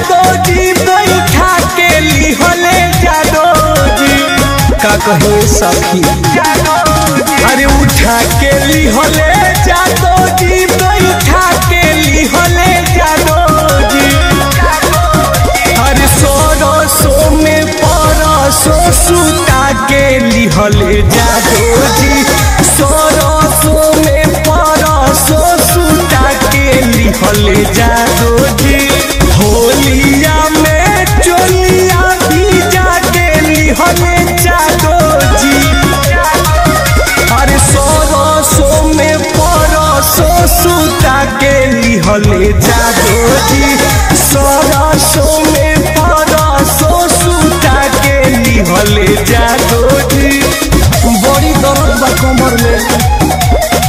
जादो जी बैठा के लिहले जादो जी का कहे सखी अरे उठा के लिहले जादो जी बैठा के लिहले जादो जी अरे सोरो सो में परसो सुता के लिहले जादो जी सोरो सो में परसो सुता के लिहले जादो जी होलिया में चोलिया भी जाके लिहले जादो जी अरे सोरो सो में परसो सुता के लिहले जादो जी सोरो सो में परसो सुता के लिहले जादो जी बड़ी दर्द बा कमर में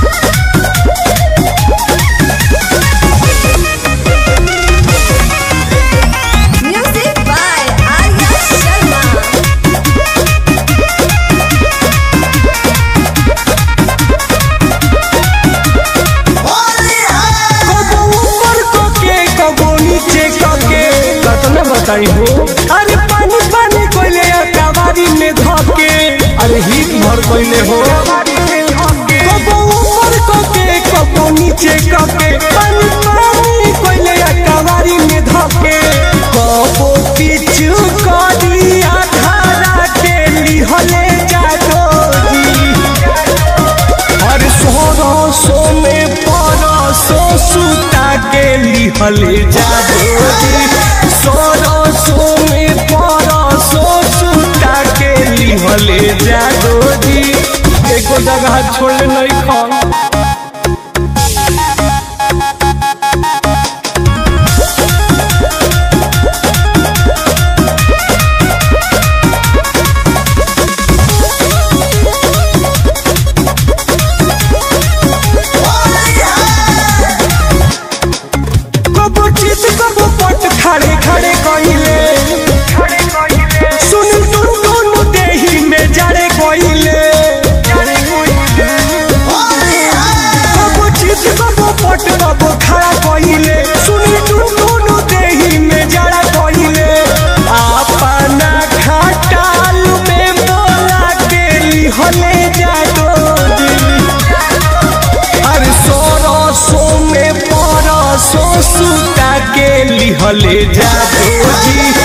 Music by Arya Sharma. कबो ऊपर कके कबो नीचे कके कतना बताई हो अरे पानी पानी कोइले कबारी में धके अरे हिट भर कोइले हो कबो ऊपर कके कबो नीचे कके पानी पानी कोइले कबारी में धके कबो पीछू करी आधारा के लिहले जादो जी अरे सोरो सो में परसो सुता के लिहले जादो जी सोरो सो में परसो सुता के लिहले जादो जी एको जगह छोड़ नहीं खा कबो चित कबो पट खड़े खड़े कइले सुन टुन टुन देही में जड़े कइले कबो चित कबो पट कबो खड़ा कइले सुन टुन टुन देही में जड़ा कइले अपना खटाल में बोला के लिहले जादो दिल अरे सोरो सो में परसो सुता के लिहले जादो जी